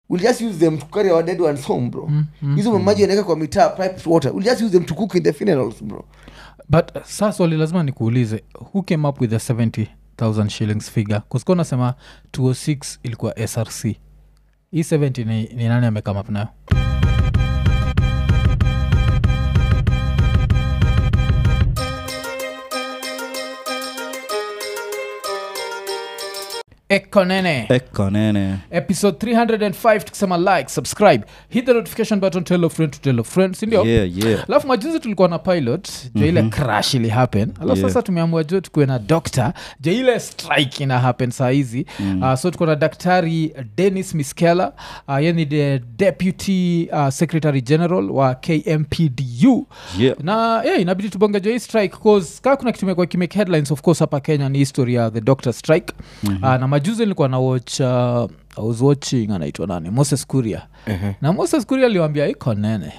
we'll just use them to carry our dead ones home bro hizo mamaji wanaweka kwa mitaa piped water we'll just use them to cook in the funerals bro but uh, saa swali lazima nikuulize who came up with the 70000 shillings figure kusikuwa nasema 206 ilikuwa src hii 70 ni, ni nani amekama up nayo ekonene ekonene episode 305 tukisema like subscribe hit the notification button tell a friend to tell a friend sindio yeah, yeah. alafu majuzi tulikuwa na pilot jo ile crash ili happen alafu Yeah. sasa tumeamua jo tukuwe na doctor jo ile strike ina happen saa hizi mm. uh, so tuko na daktari denis miskela uh, ye ni the deputy uh, secretary general wa kmpdu Yeah. na yeah, inabidi tubonge jo hii strike cause kaa kuna kitu imekuwa kimake headlines of course hapa kenya ni history ya the doctor strike mm-hmm. uh, na majuzi nilikuwa na watch uh, I was watching anaitwa nani moses kuria na moses kuria aliwambia iko nene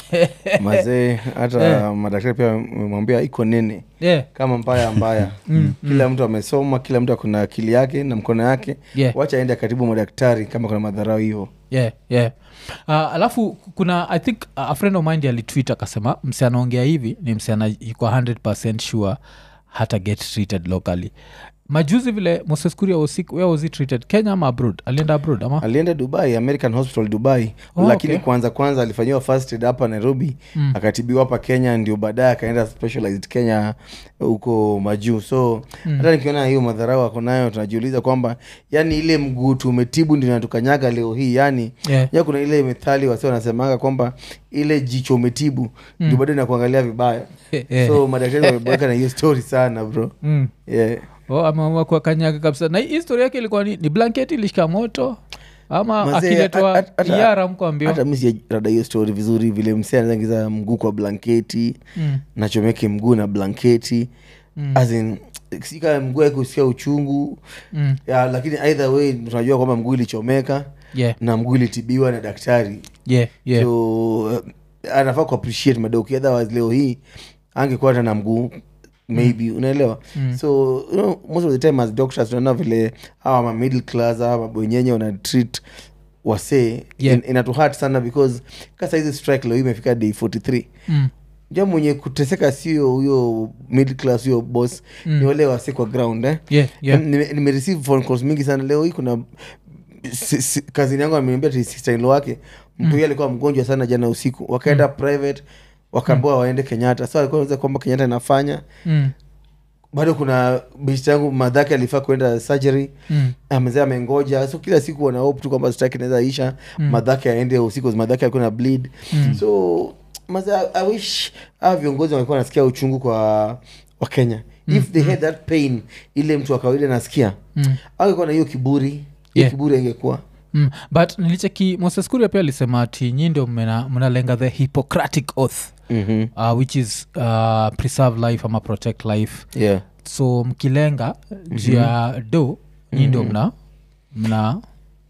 mazee hata madaktari pia wamemwambia iko nene yeah. kama mbaya mbaya kila mtu amesoma kila mtu akona akili yake na mkono yake Yeah. wacha aende karibu madaktari kama kuna madharau hivo yeah, yeah. Uh, alafu kuna i think uh, a friend of mine alitwit akasema msi anaongea hivi ni msi ana iko 100 sure hata get treated locally majuzi vile moses kuria was sick where was he treated kenya ama abroad alienda abroad ama alienda dubai american hospital dubai Oh, lakini okay. kwanza kwanza alifanyiwa first aid hapa nairobi mm. akatibiwa hapa kenya ndio baadaye akaenda specialized kenya huko majuu so mm. hata nikiona hiyo madharau ako nayo tunajiuliza kwamba yani ile mguu tumetibu ndio natukanyaga leo hii yani Yeah. ya kuna ile methali wasi wanasemaga kwamba ile jicho umetibu mm. ndio bado inakuangalia vibaya Eh, so madaktari wameboeka na hiyo story sana bro mm. yeah. oh, ameamua kwa kanyaga kabisa na hii historia yake ilikuwa ni, ni blanketi ilishika moto ama Mazee, akiletwa at- at- iara mkwambio hata mi sijarada hiyo story vizuri vile msee anaingiza mguu kwa blanketi Mm. nachomeke mguu na blanketi Mm. As in, si kama mguu akusikia uchungu mm. ya, lakini either way tunajua kwamba mguu ilichomeka yeah, na mguu ilitibiwa na daktari yeah, yeah. so uh, anafaa kuappreciate madoki otherwise leo hii angekuwa hata na mguu maybe unaelewa Mm. so you know, most of the time as doctors tunaona vile hawa ma middle class hawa mabwenyenye wana treat wasee Yeah. in, inatuhat sana because kasa hizi strike leo hii imefika day 43 Mm. ja mwenye kuteseka sio huyo middle class huyo boss Mm. ni wale wase kwa ground eh? yeah, yeah. Nime- nimereceive phone calls mingi sana leo hii kuna si- si- kazini yangu ameniambia sistainlo wake mtu huyo alikuwa mgonjwa sana jana usiku wakaenda private wakaambiwa waende kenyatta so alikuwa anauliza kwamba kenyatta inafanya Mm. bado kuna bist yangu madhake alifaa kuenda surgery Mm. amezea amengoja so kila siku wana hope tu kwamba strike inaweza isha Mm. madhake aende usiku madhake alikuwa na bleed Mm. so maze i wish aa viongozi walikuwa nasikia uchungu kwa wakenya if they had that pain ile mtu wa kawaida nasikia Mm. angekuwa na hiyo kiburi hiyo Yeah. kiburi angekuwa Mm. but nilicheki moses kuria pia alisema ati nyi ndio mna- mnalenga the hippocratic oath mm-hmm. uh, which is uh, preserve life ama protect life yeah. so mkilenga juu ya do nyi ndio mna mna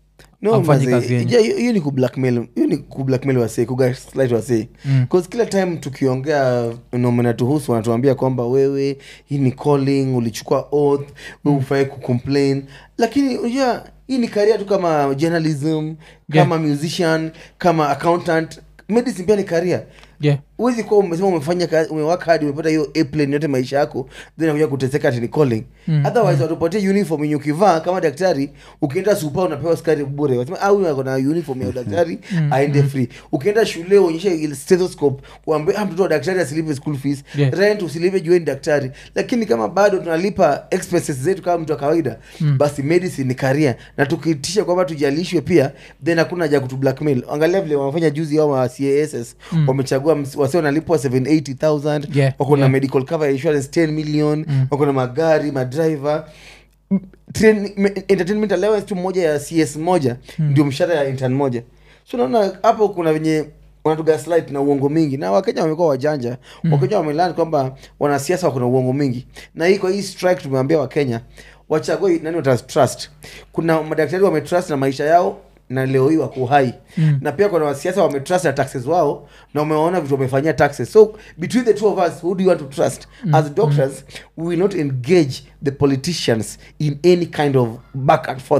no Hamfanyi maze, kazi yenyu. ja, hiyo hiyo ni kublackmail hiyo ni kublackmail wasee kugaslight wasee Mm. bcause kila time tukiongea nomenatuhusu wanatuambia kwamba wewe hii ni calling ulichukua oath we ufai kucomplain lakini unajua hii ni karia tu kama journalism kama musician kama accountant medicine pia ni karia yeah. huwezi kuwa umesema umefanya kazi umewaka hadi umepata hiyo airplane yote maisha yako then akuja kuteseka ati ni calling Mm, otherwise watupatie uniform yenye ukivaa kama daktari ukienda supa unapewa skari bure wasema ah huyu ako na uniform ya udaktari aende free ukienda shule uonyeshe ile stethoscope uambie ah mtoto wa daktari asilipe school fees Yeah. rent usilipe juu wewe ni daktari lakini kama bado tunalipa expenses zetu kama mtu wa kawaida basi medicine ni career na tukitisha kwamba tujalishwe pia then hakuna haja ya kutu blackmail angalia vile wanafanya juzi hao wa cass wamechagua ms- wase wanalipwa 780000 Yeah, wako na yeah. medical cover ya insurance 10 million wako na magari madriver M- train- me- entertainment allowance tu moja ya cs moja ndio mshahara ya intern moja so naona hapo kuna venye wanatugaslight na uongo mingi na wakenya wamekuwa wajanja wakenya wamelani kwamba wanasiasa wako na uongo mingi na hii kwa hii strike tumeambia wakenya wachague nani watatrust kuna madaktari wametrust na maisha yao na leo hii wako hai mm. na pia kuna wasiasa wametrust na taxes wao na umewaona vitu wamefanyia taxes so between the two of us who do you want to trust mm. as doctors we will not engage the politicians in any kind of back and forth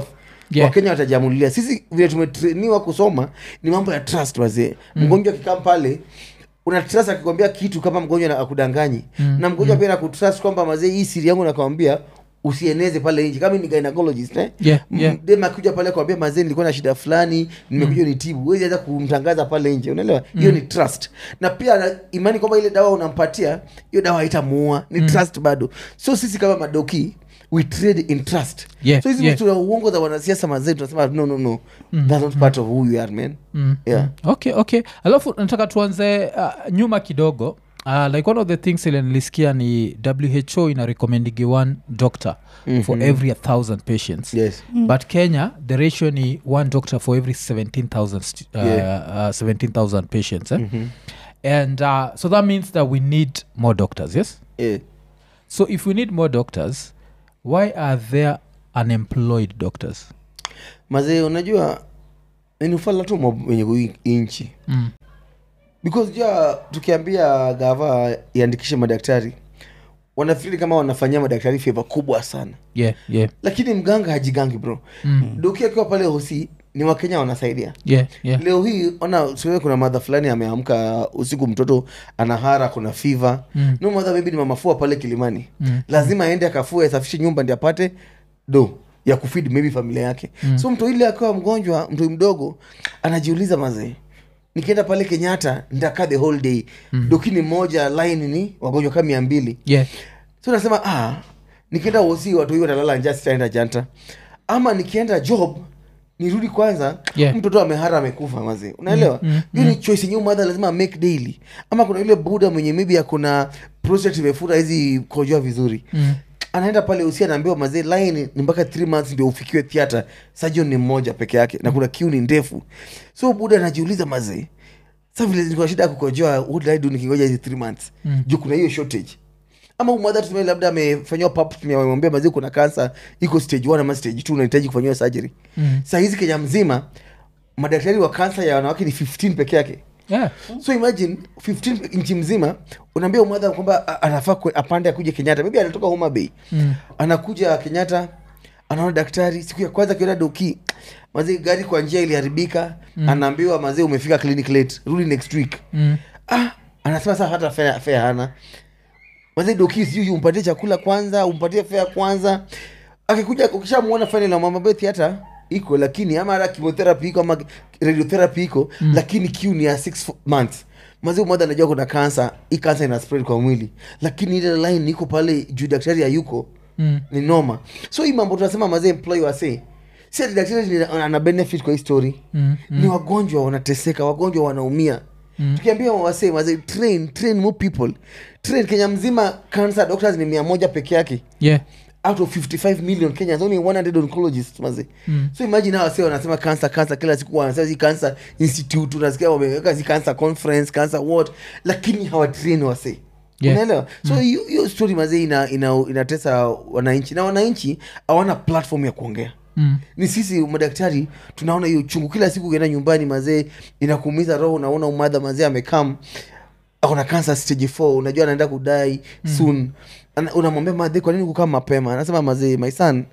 Yeah. wakenya watajamulia sisi vile tumetreniwa kusoma ni mambo ya trust wazee mgonjwa akikaa pale una trust akikwambia kitu kama mgonjwa na akudanganyi na mgonjwa pia nakutrust kwamba mazee hii siri yangu nakwambia usieneze pale nje kama ni gynecologist eh? Yeah, M- yeah. dem akuja pale kwambia mazee nilikuwa na shida fulani nimekuja nitibu huwezi hata kumtangaza pale nje unaelewa hiyo ni trust na pia na imani kwamba ile dawa unampatia hiyo dawa haitamuua ni trust bado so sisi kama madoki we trade in trust Yeah, so hizi yeah. vitu za uongo za wanasiasa mazee tunasema no no no that's not part of who you are man Mm, yeah mm. okay okay alafu nataka tuanze uh, nyuma kidogo uh, like one of the things ile nilisikia ni who ina recommending one doctor mm-hmm. for every a thousand patients yes but kenya the ratio ni one doctor for every 17000 stu- uh, Yeah. uh, 17000 patients eh? and uh, so that means that we need more doctors yes yeah. so if we need more doctors why are there unemployed doctors mazee unajua ni ufala tu mob wenye kui- inchi mm. because ja tukiambia gava iandikishe madaktari wanafikiri kama wanafanyia madaktari feva kubwa sana yeah yeah lakini mganga hajigangi bro mm. doki akiwa pale hosi ni wakenya wanasaidia yeah yeah leo hii ona siwe kuna madha fulani ameamka usiku mtoto anahara kuna fiva Mm. no madha maybe ni mamafua pale kilimani Mm. lazima aende akafua asafishe nyumba ndi apate do ya kufid maybe familia yake mm. so mtu ile akiwa mgonjwa mtu mdogo anajiuliza mazee nikienda pale kenyatta nitakaa the whole day mm. dokini moja line ni wagonjwa kama mia mbili yeah so nasema ah, nikienda hosi watu hiyo watalala njaa sitaenda janta ama nikienda job nirudi kwanza Yeah. mtoto amehara amekufa mazi unaelewa hiyo ni choice yenyewe mother lazima make daily ama kuna yule buda mwenye maybe akuna prostate imefura hizi kojoa vizuri Mm. anaenda pale usi anaambiwa mazee line ni mpaka 3 months ndio ufikiwe theatre surgeon ni mmoja peke yake na kuna kiu ni ndefu so buda anajiuliza mazee sa vile niko na shida ya kukojoa what did I do nikingoja hizi 3 months Mm. juu kuna hiyo shortage ama mwadha tuseme labda amefanyiwa pap tumemwambia mazee kuna kansa iko stage 1 ama stage 2 unahitaji kufanyiwa surgery Mm. saa hizi kenya mzima madaktari wa kansa ya wanawake ni 15 peke yake yeah so imagine 15 nchi mzima unaambia umadha kwamba a- anafaa kwe- apande akuje kenyatta maybe anatoka homa bay Mm. anakuja kenyatta anaona daktari siku ya kwanza akiona doki mazee gari kwa njia iliharibika mm. anaambiwa mazee umefika clinic late rudi next week Mm. ah, anasema saa hata fea, fea hana mazee doki sijui umpatie chakula kwanza umpatie fea kwanza akikuja ukishamwona final amwambia theatre iko lakini ama hata chemotherapy iko ama radiotherapy iko mm. lakini kiu ni ya six fo- months mazee mmoja anajua kuna kansa hii kansa ina spread kwa mwili lakini ile line iko pale juu daktari hayuko Mm. ni noma so hii mambo tunasema mazee employ wase si ati daktari ni- ana benefit kwa hii story Mm. ni wagonjwa wanateseka wagonjwa wanaumia mm. tukiambia wase mazee train train more people train kenya mzima cancer doctors ni mia moja peke yake yeah out of 55 million kenyans only 100 oncologists maze Mm. so imagine hawa wase wanasema cancer cancer kila siku wanasema si cancer institute unasikia wameweka si cancer conference cancer what lakini hawatrain wase Yeah. unaelewa so hiyo hiyo story mazee ina, ina, inatesa wananchi na wananchi hawana platform ya kuongea Mm. ni sisi madaktari tunaona hiyo chungu kila siku ukienda nyumbani mazee inakuumiza roho unaona umadha mazee amekam akona cancer stage 4 unajua anaenda kudai soon Ana- unamwambia madhe kwa nini kukaa mapema anasema mazee my son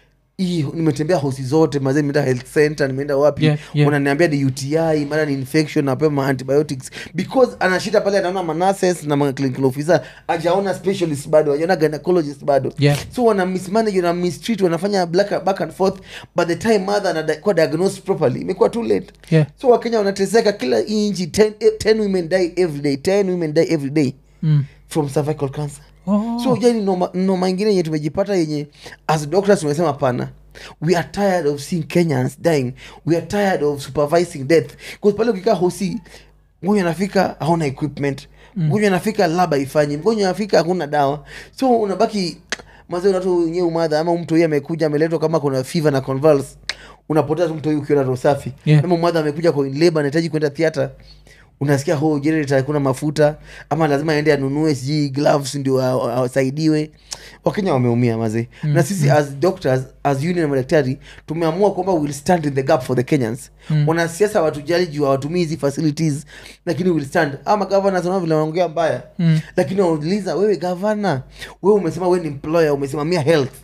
hii nimetembea hosi zote mazee nimeenda health center nimeenda wapi Yeah, yeah. unaniambia ni uti mara ni infection napewa ma antibiotics because anashida pale anaona manases na ma clinical officer ajaona specialist bado ajaona gynecologist bado Yeah. so wana mismanage wana mistreat wanafanya black, back and forth by the time mother anakuwa diagnosed properly imekuwa too late yeah so wakenya wanateseka kila inchi 10 10 women die every day 10 women die every day mm. from cervical cancer oh. so jani noma, noma ingine yenye tumejipata yenye as doctors tumesema pana we are tired of seeing kenyans dying we are tired of supervising death bcause pale ukikaa hosi mgonjwa anafika hauna equipment mgonjwa anafika lab haifanyi mgonjwa anafika hakuna dawa so unabaki mazee unatu wenyewe umadha ama mtu huyu amekuja ameletwa kama kuna fever na convulse unapotea tu mtu huyu ukiona roho safi Yeah. ama mwadha amekuja kwa labor anahitaji kwenda theatre unasikia ho generator hakuna mafuta ama lazima aende anunue sijui gloves ndio a- a- asaidiwe wakenya wameumia mazee mm. na sisi as doctors as union ya madaktari tumeamua kwamba we'll stand in the gap for the kenyans mm. wanasiasa watujali juu hawatumii hizi facilities lakini we'll stand ama governors wanao vile wanaongea mbaya Mm. lakini wanauliza wewe gavana wewe umesema wewe ni employer umesimamia health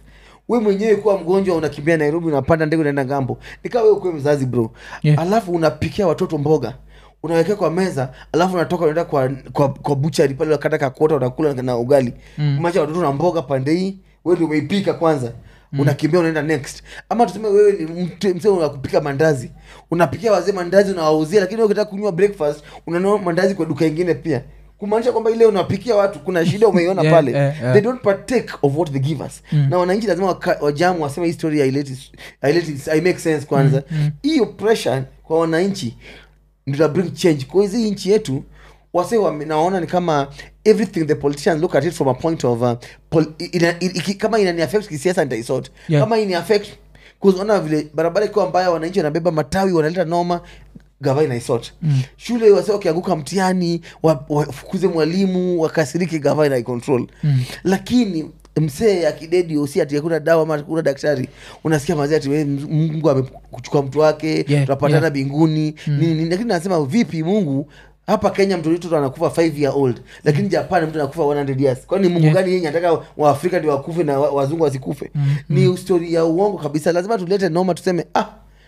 we mwenyewe kuwa mgonjwa unakimbia nairobi unapanda ndege unaenda ngambo nikaa we ukuwe mzazi bro Yeah. alafu unapikia watoto mboga unawekea kwa meza alafu unatoka unaenda kwa, kwa, kwa buchari pale wakata kakota unakula na ugali mm. macha watoto na mboga pande hii we ndio umeipika kwanza mm. unakimbia unaenda next ama tuseme wewe ni mtu- msee wa kupika mandazi unapikia wazee mandazi unawauzia lakini wewe ukitaka kunywa breakfast unanua mandazi kwa duka ingine pia kumaanisha kwamba ile unapikia watu kuna shida umeiona Yeah, pale yeah, yeah. they don't partake of what they give us mm. na wananchi lazima waka- wajamu waseme hii story haileti haileti- hai make sense kwanza hiyo mm, pressure kwa wananchi ndio ita bring change kwa hizi nchi yetu wase wame- naona ni kama everything the politicians look at it from a point of uh, pol, ina, ina, kama inani affect kisiasa nitaisort Yeah. kama ini affect kuona vile barabara ikiwa mbaya wananchi wanabeba matawi wanaleta noma gava inaisort mm. shule wase wakianguka mtihani wa- wafukuze mwalimu wakasiriki gava inaicontrol mm. lakini msee akidedi usi ati hakuna dawa ama kuna daktari unasikia mazee ati we, mungu amekuchukua mtu wake Yeah, tunapatana yeah. binguni nini nini lakini nasema vipi mungu hapa kenya mtoto wetu anakufa 5 year old lakini japan mtu anakufa 100 years kwani mungu Yeah. gani yenye anataka waafrika ndio wakufe na wa- wazungu wasikufe ni stori ya uongo kabisa lazima tulete noma tuseme ah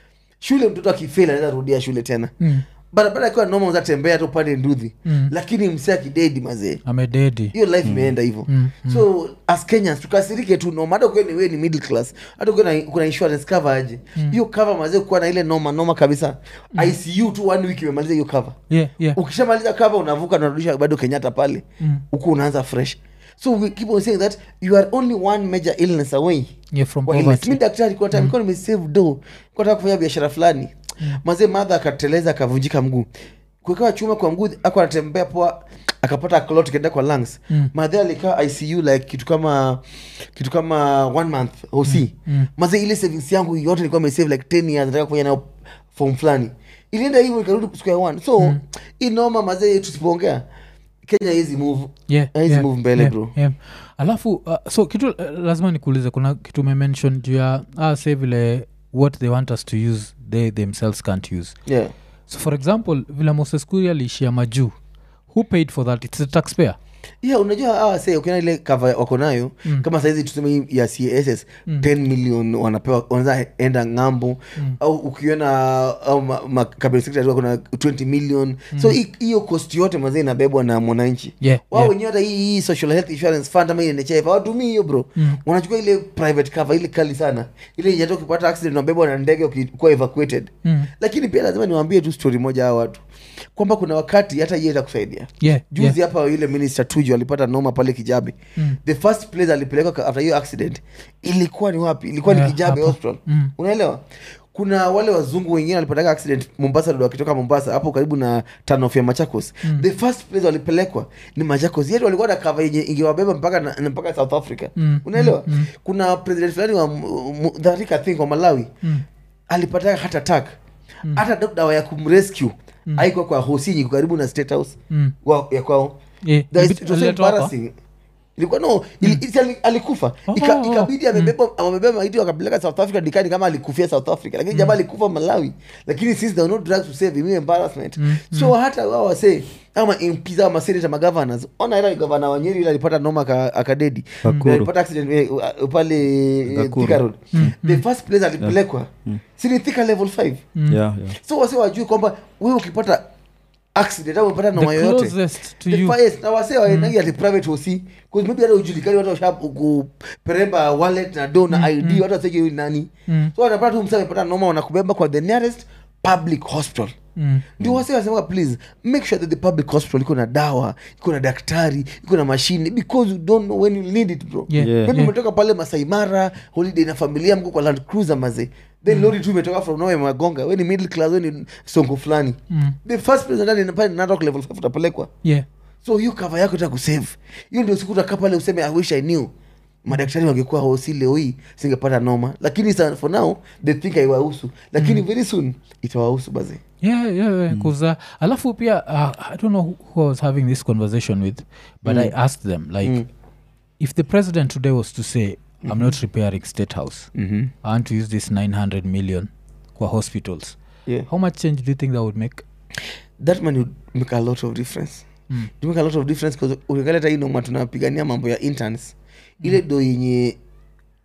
shule mtoto akifeli anaweza rudia shule tena Mm. barabara akiwa noma uzatembea tu upande nduthi Mm. lakini msee akidedi mazee amededi hiyo life imeenda hivyo Mm, so as kenyans tukasirike tu noma hata ukiwa ni wewe ni middle class hata ukiwa na- kuna insurance cover aje hiyo cover mazee kuwa na ile noma noma kabisa icu tu one week imemaliza hiyo cover yeah, yeah. ukishamaliza cover unavuka unarudisha bado kenyatta pale Mm. huku unaanza fresh so we keep on saying that you are only one major illness away Yeah, from Kwa illness. poverty. mi daktari kwa time nilikuwa nimesave do kutaka kufanya biashara fulani mazee madha akateleza akavunjika mguu kuwekewa chuma kwa mguu ako anatembea poa akapata clot kaenda kwa lungs Mm. madhe alikaa icu like kitu kama kitu kama one month oc Mm. mazee ile savings yangu yote nilikuwa nimesave like 10 years nataka kufanya nayo form fulani ilienda hivyo ikarudi square one so mm. inoma mazee tusipoongea kenya hizi move Yeah, Hizi yeah, move mbele, yeah, bro. yeah. alafu uh, so kitu uh, lazima nikuulize kuna kitu umemention juu ya ah, say vile what they want us to use they themselves can't use yeah so for example vile moses kuri aliishia majuu who paid for that its the taxpayer yeah unajua hawa se ukiona ile kava wako nayo mm. kama saizi tuseme hii ya cass mm. 10 million wanapewa wanaweza enda ng'ambo mm. au ukiona au ma, ma, cabinet secretary wako na 20 million mm. so hi- hiyo cost yote mazee inabebwa na mwananchi Yeah, wao yeah. wenyewe hata hii, hii social health insurance fund ama hii nhif hawatumii hiyo bro mm. wanachukua ile private cover ile kali sana ile yenye hata ukipata accident unabebwa na ndege ukikuwa evacuated Mm. lakini pia lazima niwaambie tu story moja hawa watu kwamba kuna wakati hata hiyo itakusaidia yeah, juzi yeah. hapa yule minister tuju alipata noma pale kijabe Mm. the first place alipelekwa ka- after hiyo accident ilikuwa ni wapi ilikuwa ni Yeah, kijabe hapa. hospital Mm. unaelewa kuna wale wazungu wengine walipataka accident mombasa ndo wakitoka mombasa hapo karibu na tanof ya machakos mm. the first place walipelekwa ni machakos yetu walikuwa na kava yenye ingewabeba mpaka na, na mpaka south africa Mm, unaelewa mm, mm. kuna president fulani wa M- M- dharika think wa malawi Mm. alipata heart attack hata mm. dawa ya kumrescue mm. haikuwa kwa hosinyi karibu na state house Mm. wa, ya kwao Yeah, There is- ilibidi- it was so aliletwa hapa? embarrassing. ilikuwa no ili- ili- ali- alikufa Oh, Ika- oh, oh. ikabidi amebeba amebeba maiti wakapeleka south africa dikani kama alikufia south africa lakini jamaa alikufa malawi lakini since there were no drugs to save him hiyo embarrassment so hata wao wase ama mps ama senators ama governors ona ila gavana wa Nyeri ile alipata noma aka- akadedi Nakuru. alipata accident eh, uh, pale eh, Nakuru. Thika road the first place alipelekwa si ni Thika level 5 yeah, yeah. so wase wajue kwamba wewe ukipata accident au umepata noma the yoyote closest to The you fires, na wasee waendangi ati private hosi cause maybe hata ujulikani watu washa kuperemba wallet na do na id watu waseki huyu ni nani Mm. so wanapata tu msa amepata noma wanakubeba kwa the nearest public hospital Mm. ndio wase wasema please make sure that the public hospital iko na dawa iko na daktari iko na mashine because you don't know when you need it bro Yeah, Yeah. maybe yeah. umetoka pale masaimara holiday na familia mko kwa land cruiser maze then lori tu imetoka from nowhere magonga we ni middle class we ni songo fulani Mm. the first place ndani ni pale Narok level 5 utapelekwa yeah so hiyo kava yako ita kusave hiyo ndio siku utakaa pale useme i wish i knew madaktari wangekuwa hosi leo hii singepata noma lakini sa, for now they think haiwahusu lakini very soon itawahusu bazi yeah yeah, yeah. Mm. Uh, alafu pia uh, i don't know who, who i was having this conversation with but i asked them like Mm. if the president today was to say i'm not repairing state house mm-hmm. i want to use this 900 million kwa hospitals yeah. how much change do you think that would make that man would make a lot of difference Mm. You make a lot of difference because ukiangalia hata hii noma tunapigania mambo ya interns ile do yenye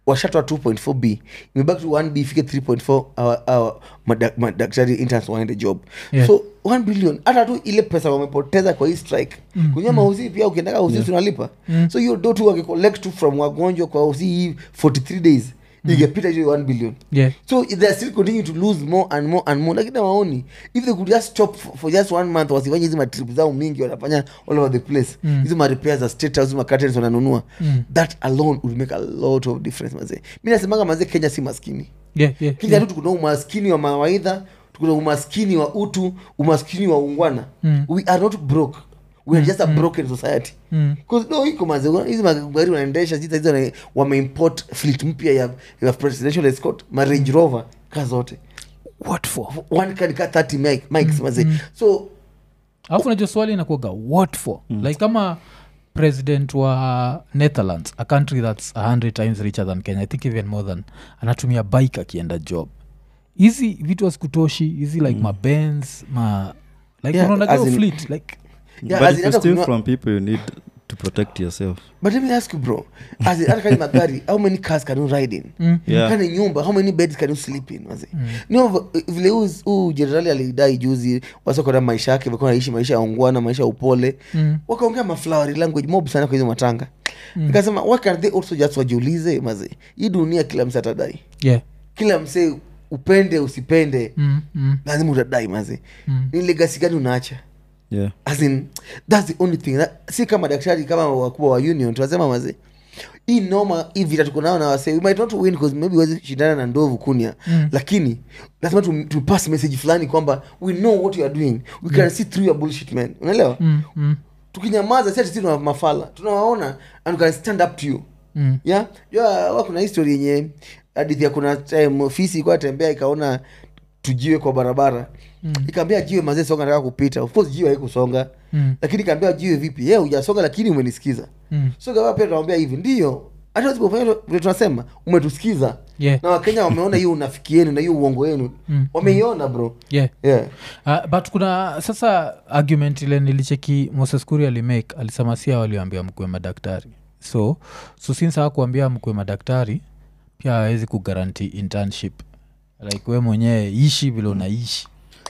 washatoa 2.4 b imebaki tu 1 b ifike 3.4 our- our madak- madaktari interns waende job Yeah. so 1 billion hata tu ile pesa wamepoteza kwa hii strike Mm, kwenye mauzi pia ukiendaka uzi Yeah. tunalipa Mm. so hiyo do tu wakicollect tu from wagonjwa kwa uzi hii 43 days ingepita hiyo 1 billion yeah. so they are still continue to lose more and more and more lakini waoni if they could just stop for, for just one month wasifanye hizi matrip zao mingi wanafanya all over the place Mm. hizi marepairs za state house ma curtains wananunua Mm. that alone would make a lot of difference mazee mi nasemanga mazee kenya si maskini Yeah, yeah, kenya yeah. tu tukuna umaskini wa mawaidha tukuna umaskini wa utu umaskini wa ungwana Mm. we are not broke we are just a broken society Mm. Cause no iko maze hizi magari wanaendesha hizi hizi wana- wameimport fleet mpya ya, ya presidential escort ma range rover ka zote what for one can ka 30 mic, mics maze so alafu najua swali inakuaga what for mm. like kama president wa netherlands a country that's 100 times richer than kenya i think even more than anatumia bike akienda job hizi vitu asikutoshi hizi like mm. mabens ma like Yeah, unaonaga as hiyo in- fleet like Yeah, but as if in you hata steal kununua- from people you need to protect yourself but let me ask you bro as in, hata kani magari how many cars can you ride in mm. Yeah. kani nyumba how many beds can you sleep in maze no vile huu- huu jenerali alidai juzi wasokona maisha yake walikuwa naishi maisha ya ungwana maisha ya upole Mm. wakaongea maflowery language mob sana kwa hizo matanga nikasema why can't they also just wajiulize maze hii dunia kila mse atadai yeah kila msee upende usipende mm. Mm. lazima utadai maze Mm. ni legasi gani unaacha yeah as in that's the only thing That- si kama daktari kama wakubwa wa union tunasema maze hii noma hii vita tuko nayo na wase we might not win because maybe wezi shindana na ndovu kunia Mm. lakini lazima tu, tu pass message fulani kwamba we know what you are doing we can see through your bullshit man unaelewa Mm. Mm. tukinyamaza si ati sisi tuna mafala tunawaona and we can stand up to you Mm. yeah jua wa kuna history yenye hadithi ya kuna time ofisi ikuwa tembea ikaona tujiwe kwa barabara Mm. ikaambia jiwe mazee songa nataka kupita of course jiwe haikusonga Mm. lakini ikaambia jiwe vipi ye hujasonga lakini umenisikiza Mm. so gawa pia tunamwambia hivi ndio hata usipofanya vile tunasema umetusikiza yeah na wakenya wameona hiyo unafiki yenu na hiyo uongo yenu Mm. wameiona bro yeah yeah. Uh, but kuna sasa argument ile nilicheki moses kuri alimake alisema sia waliambia mkue madaktari so so since hawakuambia mkue madaktari pia hawezi kugaranti internship like we mwenyewe ishi vile unaishi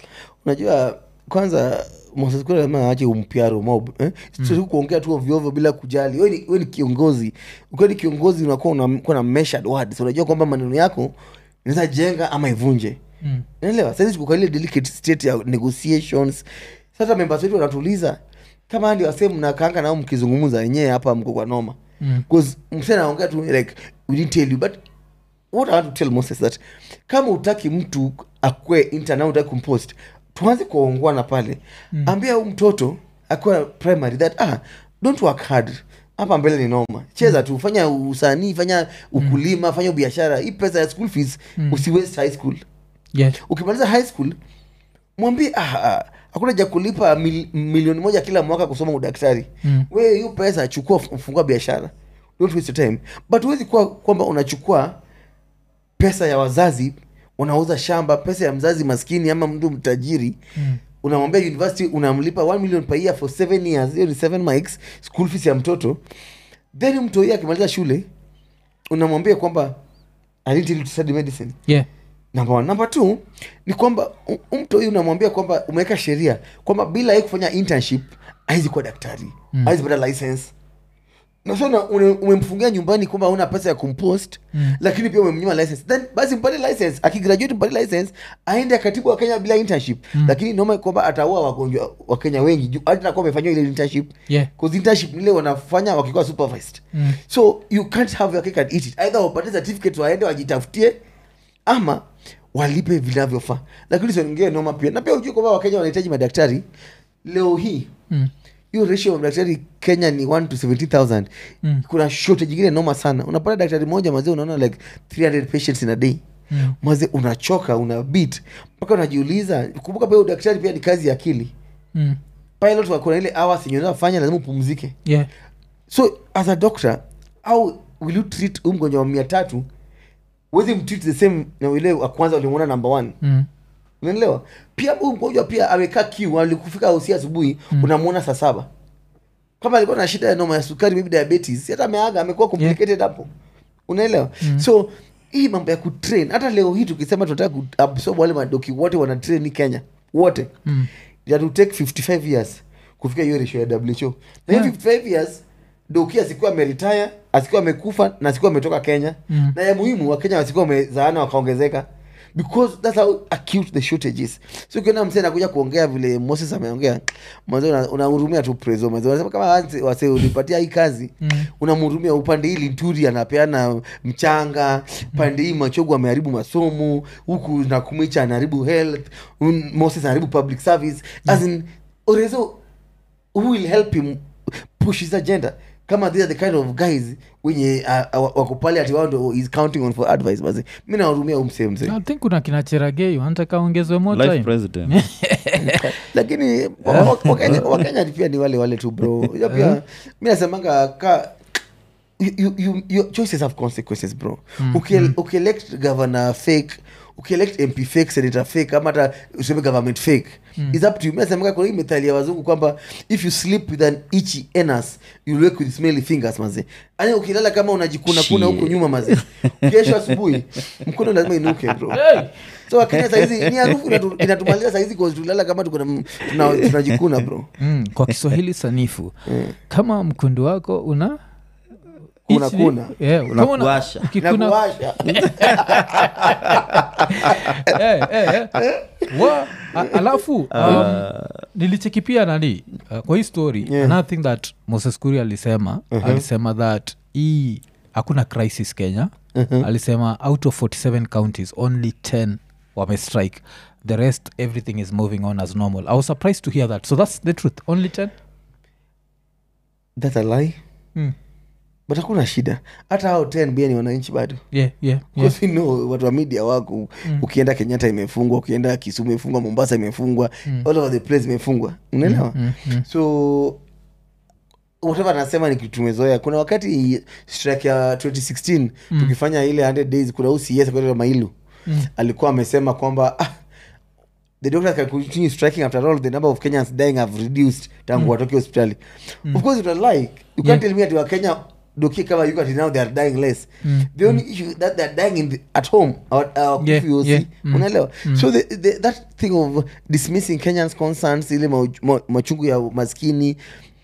unajua kwanza Moses Kuria lazima aache umpiaro mob eh? mm. kuongea tu ovyoovyo bila kujali we ni, we ni kiongozi ukiwa ni kiongozi unakuwa unakuwa na measured words unajua kwamba maneno yako inaweza jenga ama ivunje mm. naelewa saizi tuko kwa ile delicate state ya negotiations sasa members wetu wanatuliza kama ndio wasee mnakaanga nao mkizungumza wenyewe hapa mko kwa noma Mm. bcause msee anaongea tu like we didn't tell you but what i want to tell moses that kama utaki mtu akwe interna utaki kumpost tuanze kuongwana pale mm. ambia huu mtoto akiwa primary that ah don't work hard hapa mbele ni noma cheza tu fanya usanii fanya ukulima fanya biashara hii pesa ya school fees mm. usiwaste high school yeah. ukimaliza high school mwambie ah, ah, hakuna ja kulipa mil, milioni moja kila mwaka kusoma udaktari Mm. we hiyo pesa chukua fu- fungua biashara don't waste your time but huwezi kuwa kwamba unachukua pesa ya wazazi unauza shamba pesa ya mzazi maskini ama mtu mtajiri Mm. unamwambia university unamlipa 1 million per year for 7 years hiyo ni 7 mics school fees ya mtoto then mtoi akimaliza shule unamwambia kwamba I didn't tell you to study medicine yeah. number one. number two ni kwamba u- u- mtu huyu unamwambia kwamba umeweka sheria kwamba bila yeye kufanya internship haizi kuwa daktari mm. haizi pata license na so na- une- umemfungia nyumbani kwamba una pesa ya kumpost Mm. lakini pia umemnyima license then basi mpate license akigraduate mpate license aende akatibu wa kenya bila internship mm. lakini noma kwamba ataua wagonjwa wa kenya wengi juu hata nakuwa amefanyiwa ile internship yeah. cause internship nile wanafanya wakikuwa supervised Mm. so you can't have your cake and eat it either wapate certificate waende wajitafutie ama walipe vinavyofaa lakini siongee noma pia na pia ujue kwamba wakenya wanahitaji madaktari leo hii Mm. hiyo ratio ya madaktari kenya ni 1 to 70000 Mm. kuna shortage ingine noma sana unapata daktari moja mazee unaona like 300 patients in a day Mm. maze unachoka una beat mpaka unajiuliza kumbuka pia udaktari pia ni kazi ya akili Mm. pilot wako na ile hours yenye unafanya lazima upumzike yeah. so as a doctor how will you treat huyu mgonjwa wa mia tatu wezi mtreat the same na ile wa kwanza ulimwona number one Mm. unaelewa pia huyu mgonjwa pia amekaa kiu alikufika usi asubuhi mm. unamwona saa saba kama alikuwa na shida ya noma ya sukari maybe diabetes si hata ameaga amekuwa complicated hapo unaelewa so hii mambo ya kutrain hata leo hii tukisema tunataka kuabsorb wale madoki wote wana train kenya wote Mm. it will take 55 years kufika hiyo ratio ya who na hiyo Yeah. 55 years doki asikuwa ameretire asikuwa amekufa na asikuwa ametoka kenya Mm. na ya muhimu wakenya wasikuwa wamezaana wakaongezeka because that's how acute the shortage is so ukiona msee anakuja kuongea vile moses ameongea mwanzo una- unahurumia tu preso mwanzo unasema kama wase- wase ulipatia hii kazi Mm. unamhurumia upande hii linturi anapeana mchanga pande hii machogu ameharibu masomo huku nakumicha anaharibu health un- moses anaharibu public service as in orezo who will help him push his agenda kama they are the kind of guys wenye uh, uh, wako pale ati wao ndo is counting on for advice basi mi nawahurumia umsee mzee i think kuna kina cheragei wanataka ongezwe more life time president lakini wa- wa- wakenya wakenya pia ni wale wale tu bro Hiyo pia mi nasemanga ka you, you, you, your choices have consequences bro Ukiel- ukielect governor fake ukielect mp fake senator fake ama hata useme government fake is up to you mi nasemanga kuna hii methali ya wazungu kwamba if you sleep with an itchy anus you wake with smelly fingers maze yani ukilala kama unajikuna kuna huko Shit. nyuma maze kesho asubuhi mkono lazima inuke bro Hey! so wakenya saizi ni harufu inatu- inatumaliza saizi cause tulala kama tuko na- tuna- tunajikuna bro mm, kwa kiswahili sanifu kama mkundu wako una Unakuna. Yeah, kama una- Unakuwasha. ukikuna- nakuwasha Eh, eh, eh. Wa- a- alafu um, nilicheki pia nani uh, kwa hii story Yeah. another thing that moses kuri alisema alisema that hii hakuna crisis kenya alisema out of 47 counties only 10 wamestrike the rest everything is moving on as normal i was surprised to hear that so that's the truth only 10 that's a lie mm. but hakuna shida hata hao 10 bia ni wananchi bado yeah, yeah, yeah. Because we know watu wa media wako ukienda kenyatta imefungwa ukienda kisumu imefungwa mombasa imefungwa all over the place imefungwa unaelewa Mm, mm. so whatever anasema ni kitu tumezoea kuna wakati strike ya 2016 tukifanya ile 100 days kuna ucs kwa mailu Mm. alikuwa amesema kwamba ah, the doctors can continue striking after all the number of kenyans dying have reduced tangu watoke hospitali of course it was like you can't Yeah. tell me ati wakenya doki kama yuko ati now they are dying less Mm. the only issue that they are dying in the, at home or, uh, Yeah, yeah, yeah. Mm. unaelewa so the, the, that thing of dismissing kenyans concerns ile mauj- ma- machungu ya maskini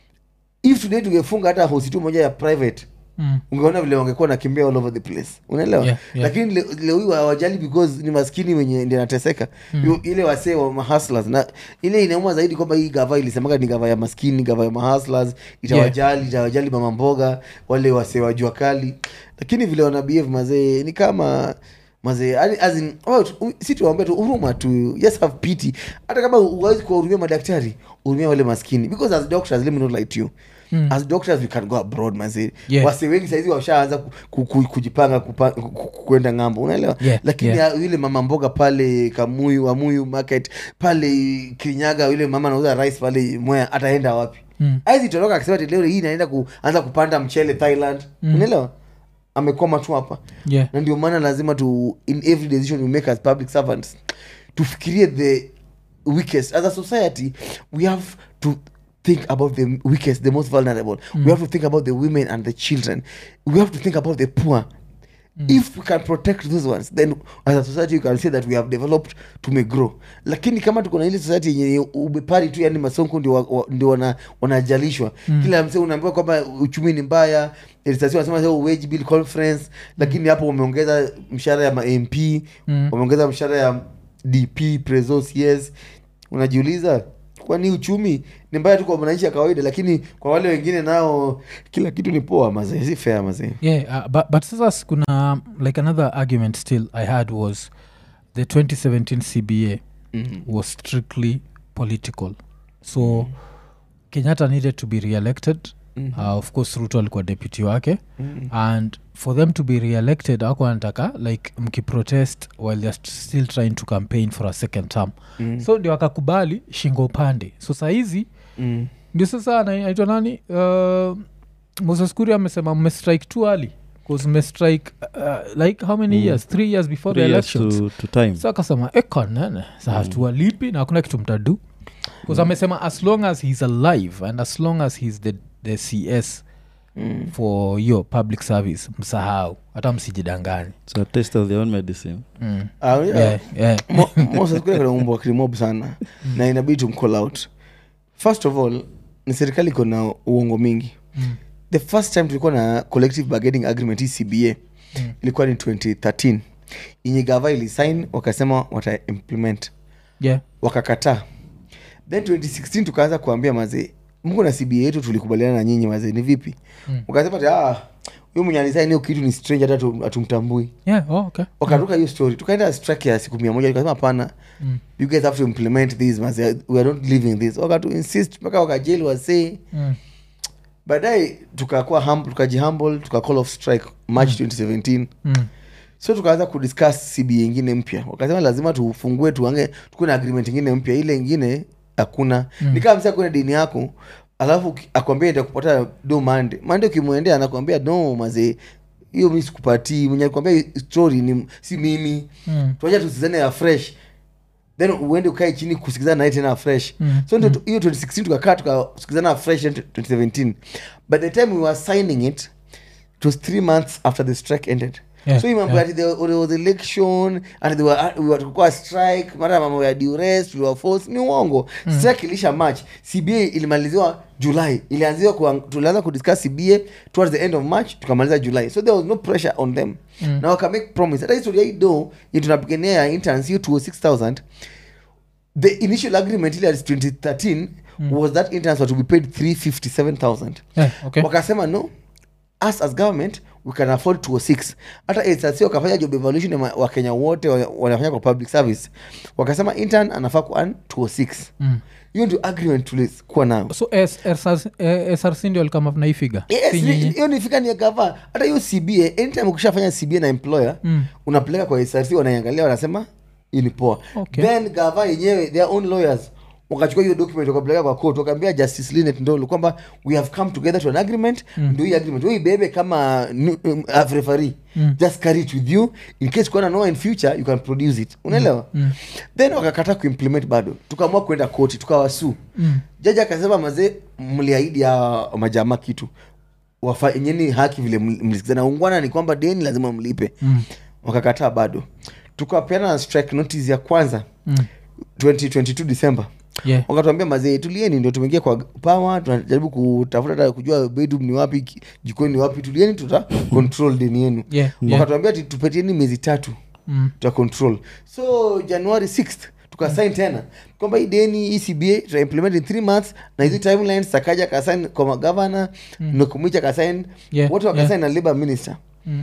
if today tungefunga hata hosi tu moja ya private Mm. ungeona vile wangekuwa nakimbia all over the place unaelewa Yeah, yeah. lakini le- leo hii hawajali because ni maskini wenye ndi anateseka mm. ile wasee wa mahustlers na ile inauma zaidi kwamba hii gava ilisemaga ni gava ya maskini gava ya mahustlers itawajali itawajali mama mboga wale wasee wa jua kali lakini vile wana behave mazee ni kama mazee yani as in, oh, tu- si tuwaambia tu huruma tu yes have pity hata kama uwezi kuwahurumia madaktari hurumia wale maskini because as doctors let me not lie to you Mm. as doctors we can go abroad mazee Yeah. wase wengi saizi washaanza ku, ku, ku, kujipanga kupa- ku- ku- kwenda ng'ambo unaelewa Yeah, lakini yeah. ya- yule mama mboga pale kamuyu wamuyu market pale kirinyaga yule mama anauza rice pale mwea ataenda wapi Mm. aizi toroka akisema ati leo hii inaenda kuanza kupanda mchele thailand unaelewa amekwama tu hapa Yeah. na ndio maana lazima tu in every decision we make as public servants tufikirie the weakest as a society we have to think about the weakest the most vulnerable we have to think about the women and the children we have to think about the poor if we can protect those ones then as a society you can say that we have developed tumegrow lakini kama tuko na ile society yenye ubepari tu yani masonko ndio wa- wa- ndio wana, wanajalishwa kila msee unaambiwa kwamba uchumi ni mbaya Elisasi wanasema sasa wage bill conference lakini hapo wameongeza mshahara ya mamp Mm. wameongeza mshahara ya dp preso cs unajiuliza kwani uchumi ni mbaya tu kwa mwananchi ya kawaida lakini kwa wale wengine nao kila kitu ni poa mazee si fair mazee yeah uh, but, but sasa s- kuna um, like another argument still i had was the 2017 cba Mhm. was strictly political so kenyatta needed to be re-elected Mhm. uh, of course ruto alikuwa deputy wake Mhm. and for them to be re-elected ako anataka like mkiprotest while they're st- still trying to campaign for a second term Mhm. so ndio akakubali shingo upande so sahizi Mhm. ndio sasa ana- anaitwa nani uh, moses kuri amesema mmestrike too early bcause mmestrike uh, like how many Mm. years three years before Three the years elections to, to time sa akasema ekonene sa hatuwalipi na hakuna kitu mtadu bcause amesema as long as he's alive and as long as he's the, the cs Mm. for hiyo public service msahau hata msijidangani so a taste of their own medicine mm. Ah, yeah. yeah, yeah. Mo- Moses kule kuna umbo wa krimob sana na inabidi tumcall out first of all ni serikali iko na uongo mingi Mm. the first time tulikuwa na collective bargaining agreement hii cba Mm. ilikuwa ni 2013 yenye gava ilisign wakasema wata implement yeah. wakakataa then 2016 tukaanza kuambia mazee mko na cba yetu tulikubaliana na nyinyi mazee ni vipi Mm. wakasema ati, ah huyu mwenye alisign hiyo kitu ni strange hata hatu- hatumtambui yeah. oh, okay. wakaruka hiyo story tukaenda strike ya siku mia moja tukasema hapana Mm. you guys have to implement this mazee we are not leaving this wakatu insist mpaka wakajeli wasee Mm. baadaye tukakuwa hum, tukajihumble tuka call off strike march 2017 Mm. so tukaanza kudiscuss cba ingine mpya wakasema lazima tufungue tuange tukuwe na agreement ingine mpya ile ingine hakuna mm. nikaa msa kuna dini yako alafu ki- akwambia itakupata do mande mande ukimwendea anakwambia no mazee hiyo mi sikupatii mwenye alikwambia hii story ni si mimi Mm. tuacha tusizane ya fresh then uende ukae chini kusikizana naye tena fresh Mm. so ndio tu- hiyo 2016 tukakaa tukasikizana fresh in 2017 but the time we were signing it it was three months after the strike ended Yeah, so hii mambo yeah. ati there, there was election and there were, we were tulikuwa strike mara mambo ya duress we were forced ni uongo strike ilisha march cba ilimaliziwa july ilianziwa kuang- tulianza kudiscuss cba towards the end of march tukamaliza july so there was no pressure on them Mm. na waka make promise hata historia hii do yenye tunapigania ya interns hiyo 206000 the initial agreement ile ya 2013 was that interns were to be paid 357000 Yeah, okay. wakasema no us as government we can afford 206 hata SRC wakafanya job evaluation ya ma- wakenya wote wa- wanafanya kwa public service wakasema intern anafaa kuan 206 Mm. hiyo ndio agreement tulikuwa nayo so S- SRC eh, src ndio alikama na hii figa Yes, Si ni- nyinyi? hiyo ni fika ni ya gava hata hiyo cba anytime ukishafanya cba na employer Mm. unapeleka kwa src wanaiangalia wanasema hii ni poa Okay. then gava yenyewe their own lawyers wakachukua hiyo document wakapeleka kwa court wakaambia justice linet ndolo kwamba we have come together to an agreement mm. ndio hii agreement wewe ibebe kama nu- um, uh, referee Mm. just carry it with you in case kuna no in future you can produce it unaelewa Mm. then wakakataa kuimplement bado tukaamua kwenda koti tukawasu Mm. jaji akasema mazee mliahidi ya majamaa kitu wafanyeni haki vile mli- mlisikizana ungwana ni kwamba deni lazima mlipe Mm. wakakataa bado tukapeana na strike notice ya kwanza Mm. 2022 december Yeah. wakatuambia mazee tulieni ndio tumeingia kwa pawa tunajaribu kutafuta hata kujua bedroom ni wapi ki- jikoni ni wapi tulieni tuta control deni yenu Yeah, yeah. wakatuambia ati tupatieni miezi tatu Mm. tuta control so january 6th tukasign tena kwamba hii deni hii cba tuta implement in three months na hizi timelines sakaja kasign kwa magavana mm. nokumwicha kasign Yeah, wote wakasign na labor minister Mm.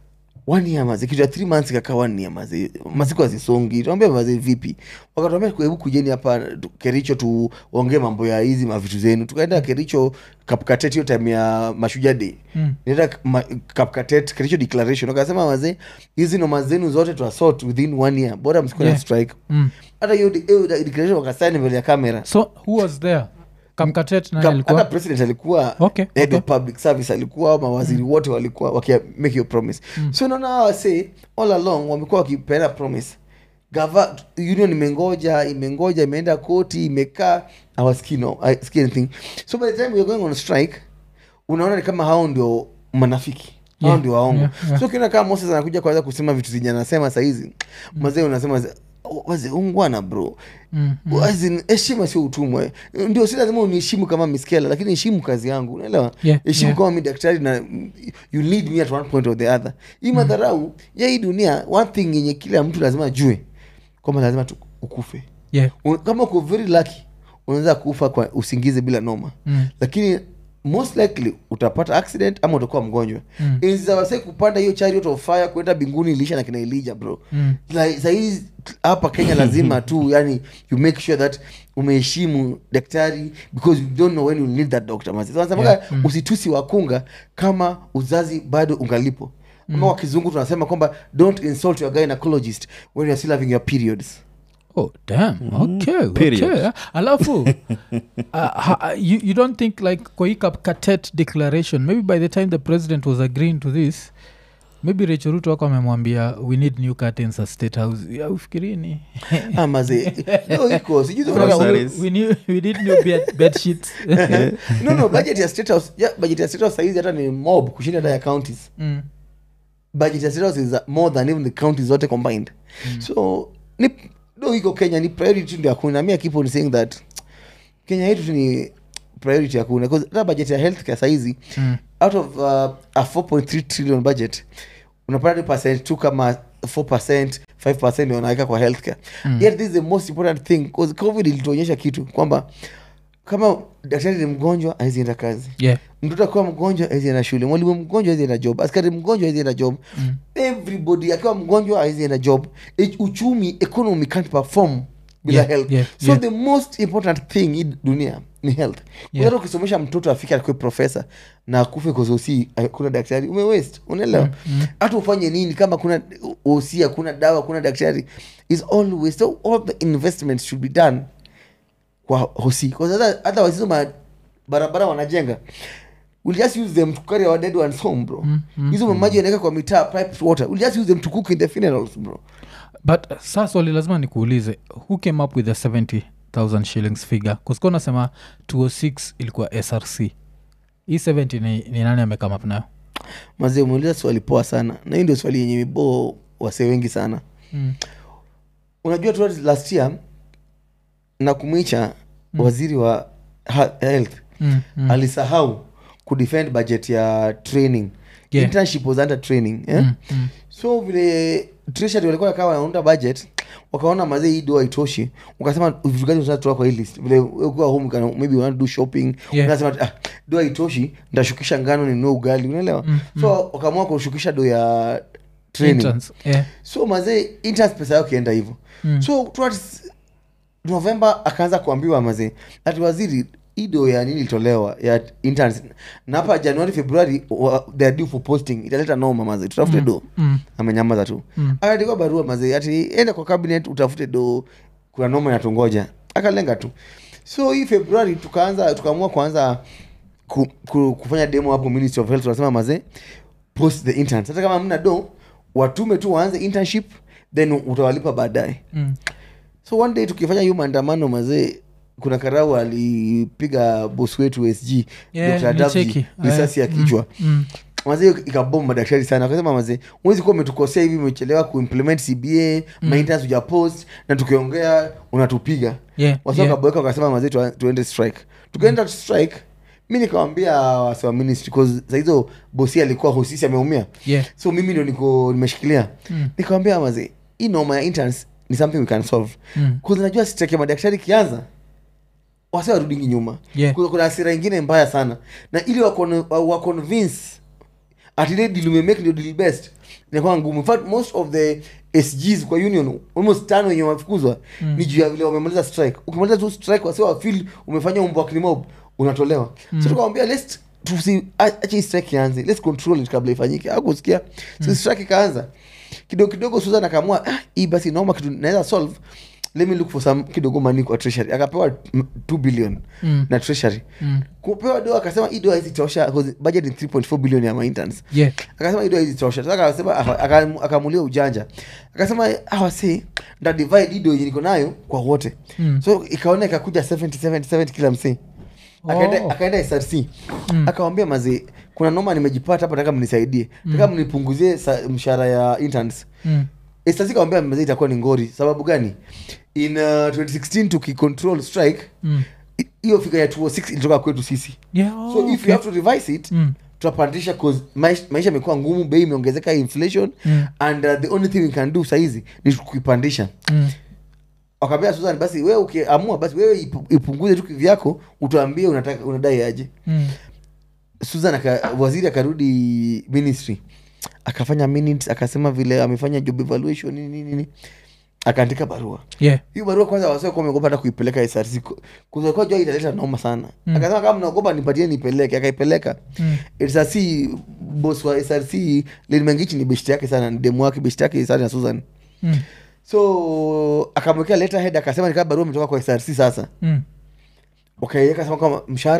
one year mazi kitu ya three months ikakaa one year mazi masiku azisongi tuambia mazi vipi wakatuambia hebu kujeni hapa tu- kericho tuongee mambo ya hizi mavitu zenu tukaenda kericho kapkatet hiyo time ya mashujaa day Mm. nenda ma- kapkatet kericho declaration wakasema mazee hizi noma zenu zote tuasort within one year bora msikuwe na Yeah. strike Mm. hata hiyo de- hiyo declaration wakasaini mbele ya kamera so who was there kamkatet nani Kam- alikuwa hata president alikuwa Okay, head okay. of public service alikuwa mawaziri wote walikuwa wakia make hiyo promise so naona hawa wase all along wamekuwa wakipeana promise gava union imengoja imengoja imeenda koti imekaa hawasikii no hawasikii anything so by the time we're going on strike unaona ni kama hao ndio manafiki hao Yeah, ndio waongo yeah, yeah. so kiona kama moses anakuja kwanza kusema vitu zenye anasema sahizi mazee unasema waze ungwana bro Mm. As in, heshima sio utumwa ndio si lazima uniheshimu kama miskela lakini heshimu kazi yangu unaelewa Yeah, heshimu yeah. kama mi daktari na mm, you need me at one point or the other hii madharau ya hii dunia one thing yenye kila mtu lazima ajue kwamba lazima tu ukufe yeah. Un- kama uko very lucky unaweza kufa kwa usingizi bila noma Mm. lakini most likely utapata accident ama utakuwa mgonjwa Mm. enzi za wasee kupanda hiyo chariot of fire kwenda binguni ilisha na kina elija bro Mm. like, sahii hapa kenya lazima tu yani you make sure that umeheshimu daktari because you don't know when you need that doctor Mazi. So, wanasemaga, Yeah. Mm. usitusi wakunga kama uzazi bado ungalipo ama kwa kizungu tunasema kwamba don't insult your gynecologist when you're still having your periods oh damn okay, Period. okay. alafu uh, ha, you, you don't think like kwa hii Cap- catet declaration maybe by the time the president was agreeing to this maybe Rachel Ruto wako amemwambia we need new curtains at state house ya ufikirini Ah, mazee no iko sijui Oh, tunataka- sorry. we, need, we need new bed, bed sheets no no budget ya state house yeah, budget ya state house saizi hata ni mob kushinda hata ya counties mm. budget ya state house is more than even the counties zote combined so ni do iko kenya ni priority ndio hakuna mi keep on saying that kenya yetu tu ni priority hakuna 'Cause hata budget ya healthcare saizi Mm. out of uh, a 4.3 trillion budget unapata ni percent tu kama 4 5 ndio wanaweka kwa healthcare Mm. yet this is the most important thing because covid ilituonyesha kitu kwamba kama daktari ni mgonjwa aizienda kazi yeah mtoto akiwa mgonjwa aizienda shule mwalimu mgonjwa aizienda job askari mgonjwa aizienda job Mm. everybody akiwa mgonjwa aizienda job E- uchumi economy can't perform bila Yeah, health yeah, so yeah. the most important thing hii dunia ni health Yeah. hata ukisomesha mtoto afike akuwe profesa na akufe kozosi kuna daktari umewest unaelewa hata ufanye nini kama kuna osi hakuna dawa kuna daktari is all waste so all the investments should be done kwa hosi Because hata hata wasizo ma barabara wanajenga we'll just use them to carry our dead ones home bro hizo mamaji wanaweka kwa mitaa piped water we'll just use them to cook in the funerals bro but uh, saa swali lazima nikuulize who came up with the 70000 shillings figure kusikuwa unasema 206 ilikuwa src hii 70 ni, ni nani amekame up nayo mazee umeuliza swali poa sana na hii ndio swali yenye miboo wasee wengi sana mm. unajua tu last year na kumwicha mm. waziri wa ha- health Mm. Mm. alisahau kudefend budget ya training Yeah. internship was under training eh? Mm. Mm. so vile treasury walikuwa kawa wanaunda budget wakaona mazee hii doa itoshi ukasema vitu gani tunatoa kwa hii list vile wewe ukiwa home kana maybe want to do shopping Yeah. unasema ah doa itoshi ndashukisha ngano ninunue ugali unaelewa so wakaamua kushukisha do ya training Interns, yeah. so mazee interns pesa yao kienda hivyo Mm. so towards november akaanza kuambiwa mazee ati waziri ido ya nini ilitolewa ya interns na hapa januari februari wa- they are due for posting italeta noma mazee tutafute do Mm. amenyamaza tu Mm. akaandikwa barua mazee ati enda kwa cabinet utafute do kuna noma inatungoja akalenga tu so hii februari tukaanza tukaamua kuanza ku, ku, kufanya demo hapo ministry of health tunasema mazee post the interns hata kama mna do watume tu waanze internship then utawalipa baadaye Mm. so one day tukifanya hiyo maandamano mazee kuna karau alipiga bos wetu sg Yeah, Dr. Davji, nilicheki. risasi ya Mm. kichwa Mm. mazee ikabom madaktari sana akasema mazee mwezi kuwa umetukosea hivi umechelewa kuimplement cba mm. maintenance uja post na tukiongea unatupiga Yeah, wasi yeah. wakaboeka wakasema mazee tua- tuende strike tukaenda mm. strike mi nikawambia wasi wa ministry cause sahizo bosi alikuwa hosisi ameumia Yeah. so mimi ndo niko nimeshikilia Mm. nikawambia mazee hii noma ya interns ni something we can solve Mm. Cause najua strike ya madaktari ikianza wase warudingi nyuma Yeah. kuna, kuna hasira ingine mbaya sana na ili wakon- wa- waconvince ati ile deal umemake ndio deal best inakuwa ngumu in fact most of the sgs kwa union almost tano wenye wamefukuzwa Mm. ni juu ya vile wamemaliza strike ukimaliza tu strike wase wafil umefanya umbo wa klimob unatolewa mm. so tukawambia let's tusi acha hii strike ianze let's control it kabla ifanyike akusikia so strike ikaanza kidogo kidogo susan akaamua ah, hii basi naoma kitu naweza solve let me look for some kidogo money kwa treasury akapewa 2 billion Mm. na treasury Mm. kupewa do akasema hii do hizi tosha 'cause budget ni 3.4 billion ya maintenance Yeah. akasema hii do hizi tosha sasa akasema aka- aka- akamulia ujanja akasema awasi nda divide hii do yenye niko nayo kwa wote Mm. so ikaona ikakuja 70 70 70 kila msee akaenda Oh. akaenda src Mm. akawambia mazee kuna noma nimejipata hapa taka mnisaidie taka mnipunguzie sa- mshahara ya interns Mm. src kawambia mazee itakuwa ni ngori sababu gani in uh, 2016 tukicontrol strike Mm. i- hiyo figa ya 206 ilitoka kwetu sisi Yeah, oh, so if okay. you have to revise it Mm. tutapandisha cause maisha, maisha imekuwa ngumu bei imeongezeka inflation Mm. and uh, the only thing we can do saizi ni kuipandisha Mm. wakambia susan basi wewe ukiamua basi wewe ipu- ipunguze tu kivyako utuambie unataka unadai aje Mm. susan aka, waziri akarudi ministry akafanya minutes akasema vile amefanya job evaluation nini nini nini akaandika barua Yeah. hiyo barua kwanza wasiokuwa wameogopa hata kuipeleka src kuzokuwa jua italeta noma sana Mm. akasema kama mnaogopa nipatie nipeleke akaipeleka Mm. src bos wa src lilimengichi ni beshti yake sana ni demu wake beshti yake sana na susan Mm. so akamwekea letterhead akasema nikaa barua imetoka kwa src sasa Mm. wakaiweka sema kama mshahara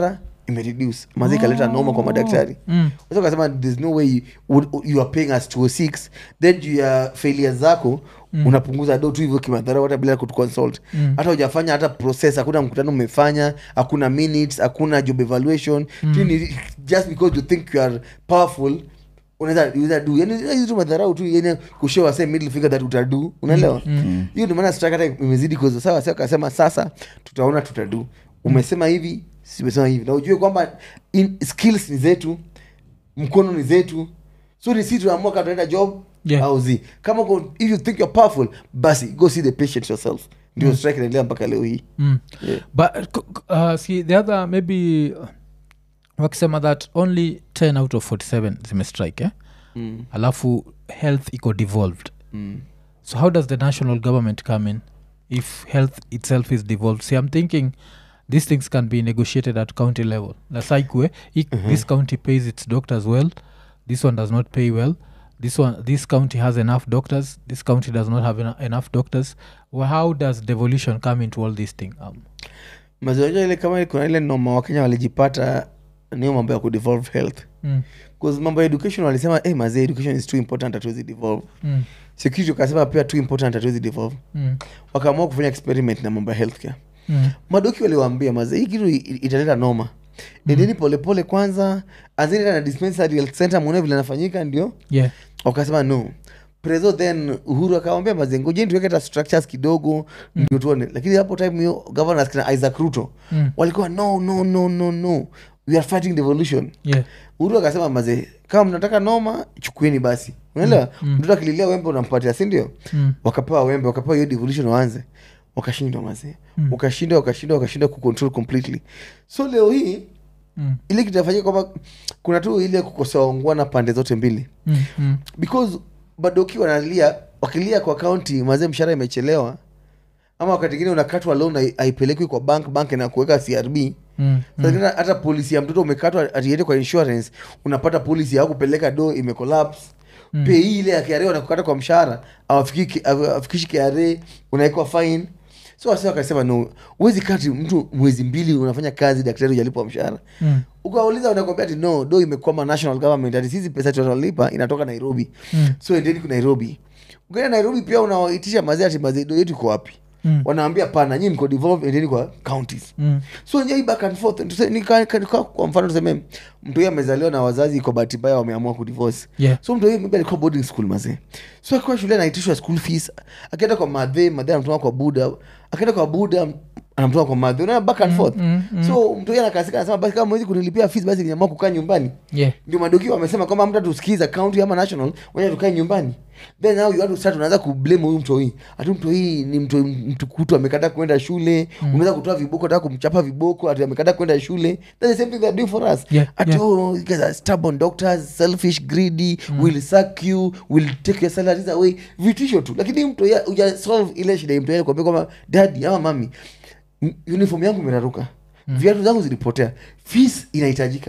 imereduce mazi ikaleta noma kwa madaktari Mm. Sasa ukasema there's no way you, would- you are paying us 206 then juu ya failure zako mm. unapunguza do tu hivyo kimadhara hata bila kutuconsult Mm. hata hujafanya hata process hakuna mkutano umefanya hakuna minutes hakuna job evaluation mm. just because you think you are powerful unaweza unaweza do yani hizi tu madharau tu yani kushow say middle finger that utadu unaelewa hiyo ndio maana strike hata imezidi kwa sawa sasa akasema sasa tutaona tutadu umesema hivi simesema hivi na ujue kwamba in- skills ni zetu mkono ni zetu so ni sisi tunaamua kama tunaenda job Yeah. au zi kama uko- if you think you're powerful basi go see the patient yourself ndio strike inaendelea mpaka leo hii Mm. Yeah. but c- c- uh, see the other maybe uh, wakisema that only 10 out of 47 zimestrike eh? mm. alafu health iko devolved Mm. so how does the national government come in if health itself is devolved see i'm thinking these things can be negotiated at county level nasaikue this county pays its doctors well this one does not pay well this one this county has enough doctors this county does not have ena- enough doctors well, how does devolution come into all this thing um, mazoea ile kama kuna ile noma wakenya walijipata niyo mambo ya kudevolve health mm, bcause mambo ya education walisema hey, mazee education is too important hatuwezi devolve mm, security wakasema pia too important hatuwezi devolve mm, wakaamua kufanya experiment na mambo ya healthcare mm, madoki waliwaambia maze hii kitu i- italeta noma nendeni polepole kwanza anzeni na dispensary health center muone vile nafanyika ndio yeah wakasema no preso then uhuru akawambia maze ngojeni tuweke hata structures kidogo ndio tuone lakini hapo time hiyo governors kina isaac ruto mm, walikuwa no no no no no we are fighting devolution yeah uhuru akasema maze kama mnataka noma chukueni basi unaelewa mtoto akililia wembe unampatia sindio mm, wakapewa wembe wakapewa hiyo devolution waanze wakashindwa mazee mm. wakashindwa wakashindwa wakashindwa kucontrol completely so leo hii mm, ile kitafanyika kwamba kuna tu ile kukosoa ungwana pande zote mbili mm, mm, because badoki wanalia wakilia kwa kaunti mazee mshahara imechelewa ama wakati ingine unakatwa loan hai- haipelekwi kwa bank bank na kuweka crb mm, Saa zingine hata polisi ya mtoto umekatwa atiende kwa insurance unapata polisi ya kupeleka do imecollapse mm. pei ile ya KRA wanakukata kwa mshahara awafiki- awa- awafikishi KRA unawekwa fine so wasi wakasema no uwezi kati mtu mwezi mbili unafanya kazi daktari ujalipwa mshahara mm, ukawauliza wanakwambia ati no do imekwama national government ati sisi pesa tunalipa inatoka nairobi Mm. so endeni ku nairobi ukienda nairobi pia unawaitisha mazee ati mazee do yetu iko wapi Mm. wanaambia pana nyii mko devolve endeni kwa counties mm, so njai back and forth Tuse- nika- ka- ka- kwa mfano tuseme mtu huyu amezaliwa na wazazi kwa bahati mbaya wameamua kudivorce yeah so mtu huyu maybe alikuwa boarding school mazee so akiwa shule anaitishwa school fees akienda kwa madhe madhe anamtuma kwa buda akienda kwa buda anamtuma kwa madhe unaona back and forth mm, mm. so mtu huyu anakasika anasema basi kama mwezi kunilipia fees basi niamua kukaa nyumbani yeah ndio madoki wamesema kwamba mtu tusikiza county ama national wacha tukae nyumbani then now you have to start unaanza kublame huyu mtu hii ati mtu hii ni mtu mtu kutu amekata kwenda shule mm. unaweza kutoa viboko taka kumchapa viboko ati amekata kwenda shule that's the same thing they're doing for us Yeah, ati yeah. oh you guys are stubborn doctors selfish greedy will suck you will take your salaries away vitisho tu lakini mtu ya- uja solve ile shida mtu yeye kwambia kwamba daddy ama mami m- uniform yangu imeraruka viatu zangu zilipotea fees inahitajika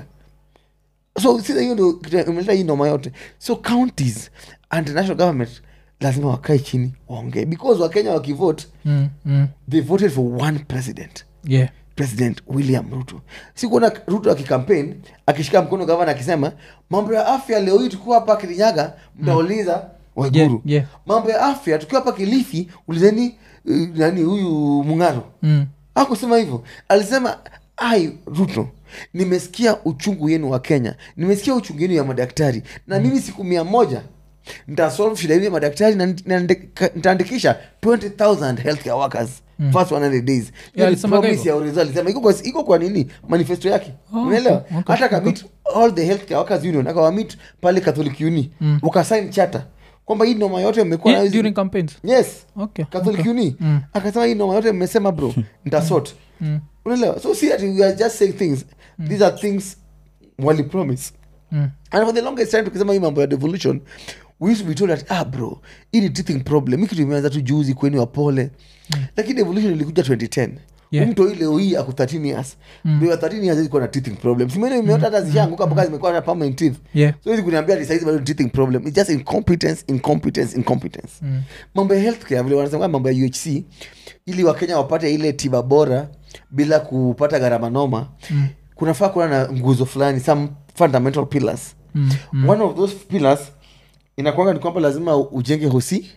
so sasa hiyo ndio kitu imeleta hii noma yote so counties and national government lazima wakae chini waongee because wakenya wakivote mm, mm, they voted for one president yeah president william ruto sikuona ruto akikampaign akishika mkono gavana akisema mambo ya afya leo hii tukiwa hapa kirinyaga mtauliza waiguru Yeah, yeah. mambo ya afya tukiwa hapa kilifi ulizeni uh, nani huyu mung'aro mm, akusema hivyo alisema ai ruto nimesikia uchungu yenu wa kenya nimesikia uchungu yenu ya madaktari na mimi siku mia moja ntasolve shida yenu ya madaktari na nit- na ndika- nitaandikisha 20000 healthcare workers first 100 days Hiyo ni alisemaga promise hivyo? ya Orizo alisema iko kwa, iko kwa nini manifesto yake Oh, unaelewa okay, okay, hata kamit all the healthcare workers union akawamit pale catholic uni mm. wakasign charter kwamba hii noma yote mmekuwa Yeah, nayo hizi- during campaigns yes okay catholic okay. uni Mm. akasema hii noma yote mmesema bro ntasort Mm. unaelewa so see that we are just saying things these are things wali promise Mm. and for the longest time tukisema hii mambo ya devolution we used to be told that ah bro hii ni teething problem hii kitu imeanza tu juzi kweni wapole lakini devolution ilikuja 2010 Yeah. mtu hii leo hii ako 13 years mm. 13 years ilikuwa na teething problem simene imeota hata zishaanguka mpaka zimekuwa na permanent teeth yeah so hizi kuniambia ati saizi bado ni teething problem it's just incompetence incompetence incompetence Mm. mambo ya healthcare vile wanasema mambo ya uhc ili wakenya wapate ile tiba bora bila kupata gharama noma mm. kunafaa kuwa na nguzo fulani some fundamental pillars Mm, mm. one of those pillars inakwanga ni kwamba lazima ujenge hosi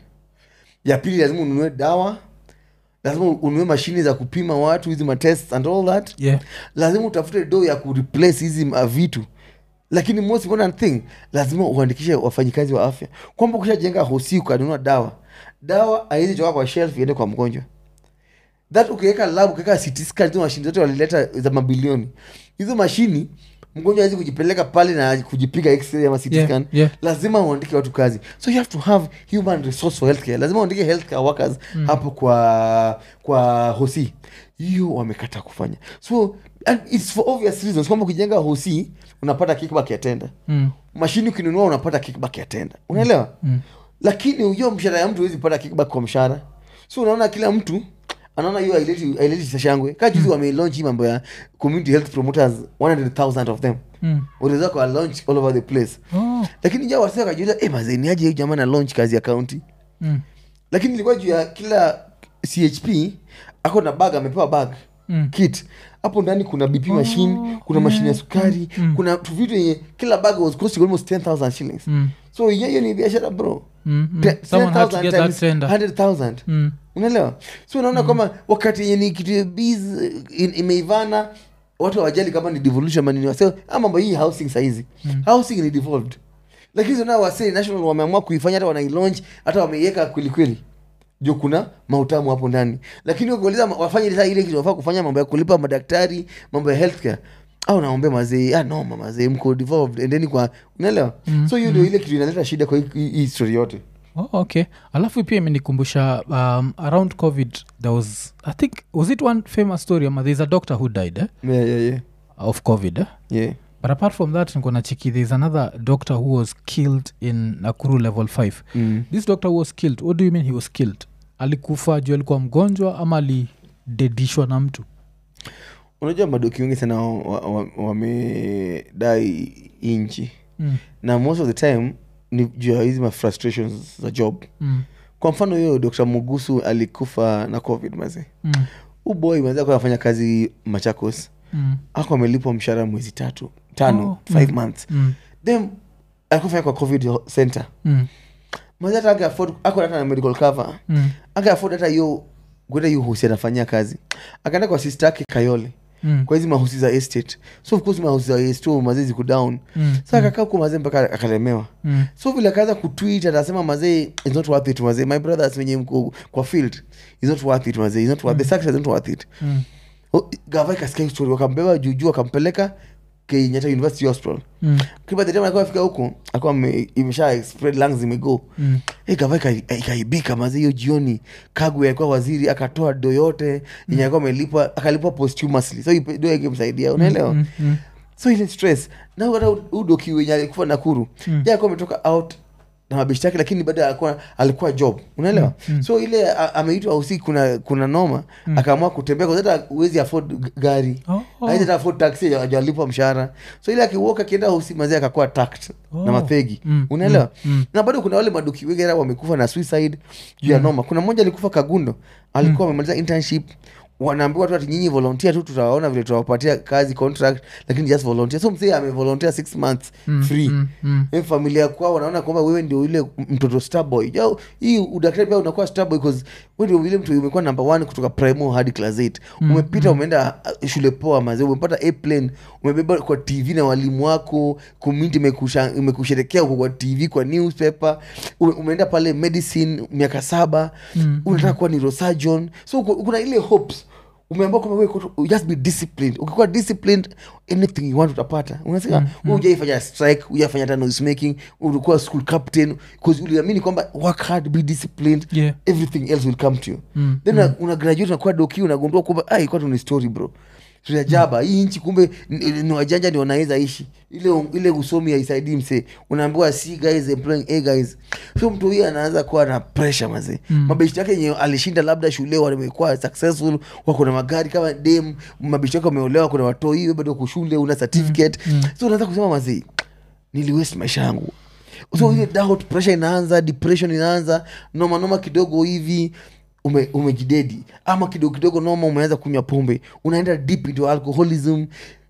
ya pili lazima ununue dawa lazima ununue mashini za kupima watu hizi matest and all that Yeah. lazima utafute do ya kureplace hizi uh, vitu lakini most important thing lazima uandikishe wafanyikazi wa afya kwamba ukishajenga hosi ukanunua dawa dawa haiwezi toka kwa shelf iende kwa mgonjwa that ukiweka lab ukiweka CT scan hizo mashini zote walileta za mabilioni hizo mashini mgonjwa hawezi kujipeleka pale na kujipiga x-ray ama CT Yeah, scan yeah. lazima uandike watu kazi so you have to have human resource for healthcare lazima uandike healthcare workers mm. hapo kwa kwa hosi hiyo wamekata kufanya so and it's for obvious reasons kwamba ukijenga hosi unapata kickback ya tenda Mm. mashini ukinunua unapata kickback ya tenda unaelewa mm. lakini hiyo mshahara ya mtu huwezi pata kickback kwa mshahara so unaona kila mtu anaona hiyo haileti haileti sashangwe kaa juzi wamelaunch hii mambo ya community health promoters 100000 of them Mm. waliweza kwa launch all over the place Oh. lakini ja wasa kajiuliza eh mazeni aje huyu jamaa na launch kazi ya county Mm. lakini ilikuwa juu ya kila chp ako na bag amepewa bag Mm. kit hapo ndani kuna bp machine kuna mashine ya sukari kuna tu vitu yenye kila bag was costing almost 10000 shillings Mm. so hiyo ni biashara bro Mm. Mm. Te- Someone had to 10,000 get that times tender. 100,000 Mm. unaelewa so unaona kwamba wakati yenye ni kitu biz in- imeivana watu hawajali kama ni devolution manini wase ama mambo hii housing saizi housing ni devolved lakini zona wase national wameamua kuifanya hata wanailaunch hata wameiweka kwelikweli juu kuna mautamu hapo ndani lakini ukiuliza ma- wafanye ile saa ile kitu wafaa kufanya mambo ya kulipa madaktari mambo ya healthcare au naombe mazee ah noma mazee mko devolved endeni kwa unaelewa so hiyo ndio ile kitu inaleta shida kwa hii- hii hii story yote Oh, okay alafu pia imenikumbusha um, around covid there was i think was it one famous story ama there's a doctor who died eh? yeah, yeah, yeah. of covid eh? Yeah. but apart from that nikona chiki there's another doctor who was killed in nakuru level 5 Mm. this doctor who was killed what do you mean he was killed alikufa juu alikuwa mgonjwa ama alidedishwa na mtu unajua madoki wengi sana wamedai wa, wa nchi mm. na most of the time ni juu ya hizi mafrustrations za job Mm. kwa mfano hiyo dr mugusu alikufa na covid maze Mm. uboy maze akuwa anafanya kazi machakos Mm. ako amelipwa mshahara mwezi tatu tano Oh, five mm. months Mm. then akufanya kwa covid center Mm. maze hata ake afford ako hata na medical cover Mm. ake afford hata hiyo kwenda hiyo hosi anafanyia kazi akaenda kwa sister yake kayole Mm. kwa hizi mahusi za estate so of course mahusi za estate mazee ziko down Mm. sa akakaa huko mazee mpaka akalemewa Mm. so vile akaanza kutwit anasema mazee is not worth it mazee my brothers wenye mko kwa field is not worth it mazee is not worth the success is not worth it Mm. oh, gava ikasikia hii story wakambeba juujuu akampeleka kenyatta university hospital Mm. kiba the time alikuwa afika huko alikuwa ame- imesha spread lungs zimego Mm. hey, gava ika- ikaibika mazee hiyo jioni kagwe alikuwa waziri akatoa do yote yenye alikuwa amelipwa akalipwa posthumously so hiyo do ikimsaidia unaelewa Mm. Mm. so ile stress na hata udoki wenye alikufa nakuru Mm. mm. alikuwa ametoka out na mabishi yake lakini bado alikuwa alikuwa job unaelewa Mm, mm. so ile a- ameitwa usiku kuna kuna noma Mm. akaamua kutembea kwa sababu hata huwezi afford g- gari Oh, oh. Hawezi hata afford taxi ajalipwa mshahara so ile akiwoka akienda usi mazee akakuwa tact Oh. na mathegi Mm, unaelewa mm, mm. na bado kuna wale maduki wengi hata wamekufa na suicide juu ya noma kuna mmoja alikufa kagundo alikuwa amemaliza internship wanaambiwa tu ati nyinyi volunteer tu tutawaona vile tutawapatia kazi contract lakini just volunteer so msee amevolunteer six months Mm, free mm, mm. Eh, familia kwao wanaona kwamba wewe ndio yule mtoto starboy ja hii udaktari pia unakuwa starboy because wewe ndio yule mtu umekuwa number one kutoka primo hadi class 8 umepita umeenda uh, shule poa mazee umepata airplane umebeba kwa tv na walimu wako community imekusha- imekusherekea uko kwa tv kwa newspaper ume- umeenda pale medicine miaka saba Mm, unataka kuwa neurosurgeon so uko- kuna ile hopes umeambia kwamba wewe kuto- just be disciplined ukikuwa disciplined anything you want utapata unasema mm, ujaifanya strike ujaifanya hata noise making ulikuwa school captain because uliamini kwamba work hard be disciplined Yeah. everything else will come to you Mm, then una- una graduate unakuwa doki unagundua kwamba ai kwa tu ni story bro tunajaba hii nchi kumbe ni- ni wajanja ndio wanaweza ishi ile ile usomi haisaidii msee unaambiwa c guys employing a guys so mtu huyu anaanza kuwa na pressure mazee mm. mabeshti yake yenye alishinda labda shule wamekuwa successful wako na magari kama dem mabeshti yake wameolewa kuna watoi hiyo bado uko shule una certificate mm. so unaanza kusema mazee niliwest maisha yangu so ile doubt pressure inaanza depression inaanza noma noma kidogo hivi ume, umejidedi ama kidogo kidogo noma umeanza kunywa pombe unaenda deep into alcoholism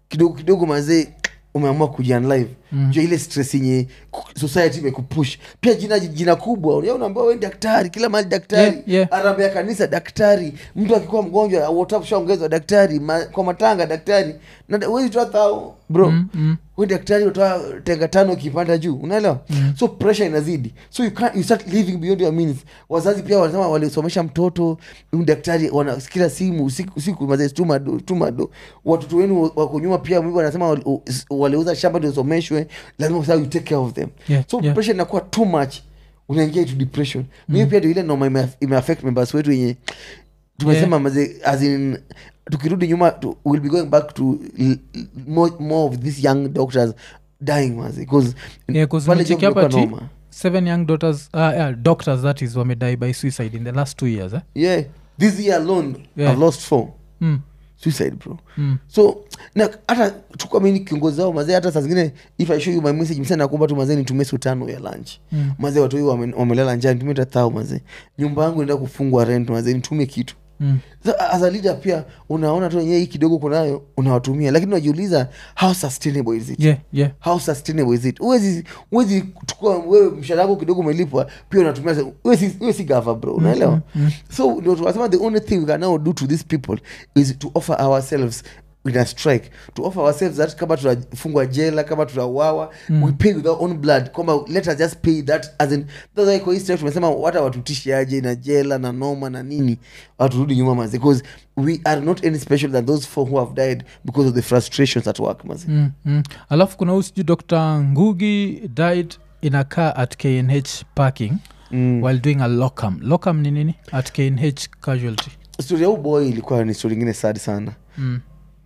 kidogo kidogo mazee umeamua kujianlive mm. jua ile stress yenye ku- society imekupush pia jina jina kubwa unajua unaambiwa we ni daktari kila mahali daktari Yeah, yeah. arambia kanisa daktari mtu akikuwa mgonjwa WhatsApp shaongezwa daktari ma, kwa matanga daktari na wezi toa thao bro Mm, mm. we daktari utoa tenga tano ukipanda juu unaelewa mm. so pressure inazidi so you, can't, you start living beyond your means wazazi pia wanasema walisomesha mtoto huyu daktari wanasikila simu usiku, usiku mazee tumado tumado watoto wenu wako nyuma pia mimi wanasema wali- u- s- waliuza shamba ndio someshwe lazima sasa you take care of them Yeah, so yeah. pressure inakuwa too much unaingia into depression mimi pia ndio ile noma ime- imeaffect members wetu yenye tumesema Yeah. maze as in tukirudi nyuma tu, we'll be going back to l- l- more, more of these young doctors dying maze because Yeah, 'cause pale nimecheki job hapa ilikuwa ati noma. seven young daughters uh, yeah, doctors that is wamedie by suicide in the last two years eh? yeah this year alone Yeah. i've lost four mm. suicide bro Mm. so na hata tukua mimi ni kiongozi wao mazee hata saa zingine if i show you my message msana nakuomba tu mazee nitumie siku tano ya lunch Mm. mazee watu hiyo wame- wamelala njaa nitumie hata thao mazee nyumba yangu inaenda kufungwa rent mazee nitumie kitu Mm. so, as a leader pia unaona tu wenyewe hii kidogo kunayo unawatumia lakini unajiuliza how sustainable is it yeah yeah how sustainable is it huwezi huwezi kuchukua wewe mshahara wako kidogo umelipwa pia unatumia sa- wewe si, wewe si gava bro unaelewa so ndio tunasema the only thing we can now do to these people is to offer ourselves in a strike to offer ourselves that kama tunafungwa jela kama tunauawa mm. we pay with our own blood kwamba let us just pay that as in that's why kwa hii strike tumesema hata watutishi aje na jela na noma na nini waturudi nyuma maze because we are not any special than those four who have died because of the frustrations at work maze mm. Mm. alafu kuna huyu sijui dr ngugi died in a car at knh parking mm. while doing a locum locum ni nini at knh casualty story ya huu boy ilikuwa ni story ingine sad sana mm.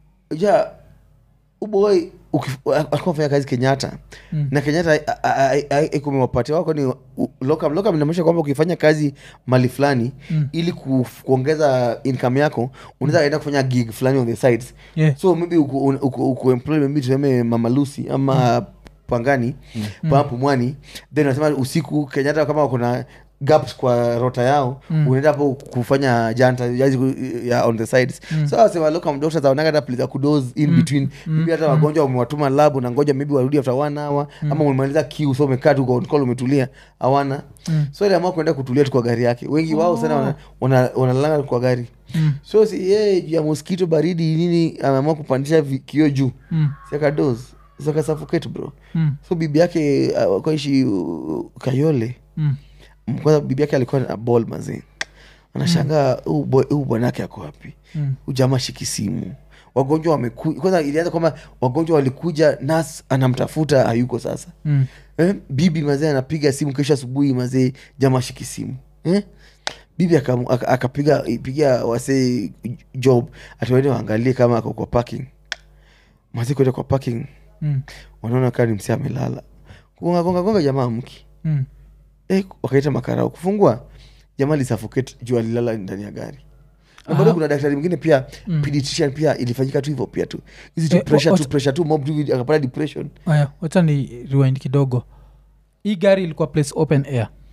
ja uboy alikuwa fanya kazi kenyatta Mm. na kenyatta kumewapatia wako ni u- locum locum inamaanisha kwamba ukifanya kazi mali fulani Mm. ili ku, kuongeza income yako unaweza enda kufanya gig fulani on the sides yeah so maybe uku, uku, uku employ maybe tuseme mama lucy ama pangani mm. pumwani then unasema usiku kenyatta kama kuna gaps kwa rota yao Mm. unaenda hapo kufanya janta jazi ku- ya on the sides Mm. so wasema locum doctors aonaga hata place ya kudoze in between maybe hata wagonjwa wamewatuma lab na ngoja maybe warudi after one hour ama umemaliza kiu so umekaa tu kwa on call umetulia hawana Mm. so ile amua kuenda kutulia tu kwa gari yake wengi wao sana wana- wana- wanalala kwa gari Mm. so si yeye juu ya mosquito baridi nini ameamua kupandisha vi- kioo juu Mm. siakados sakasafukate bro Mm. so bibi yake uh, kwaishi uh, kayole Mm. Mm, kwanza bibi yake alikuwa na ball mazee anashangaa huu boy- huu bwanake ako wapi Mm. huu jamaa shiki simu wagonjwa wamekuja kwanza ilianza kwamba wagonjwa walikuja nas anamtafuta hayuko sasa Mm. eh? bibi mazee anapiga simu kesho asubuhi mazee jamaa shiki simu eh? bibi akamu- aka- akapiga pigia wasee job atiwaende waangalie kama ako kwa parking mazee kwenda kwa parking Mm. wanaona kaa ni msee amelala kugongagongagonga jamaa mki Mm. eh, wakaita makarao kufungua jamaa lisafokate juu alilala ndani ya gari na bado Aha. kuna daktari mwingine pia Mm. pediatrician pia ilifanyika tu hivyo pia tu hizi tu Eh, pressure wa- tu pressure tu mob tu akapata depression aya wacha ni rewind kidogo hii gari ilikuwa place open air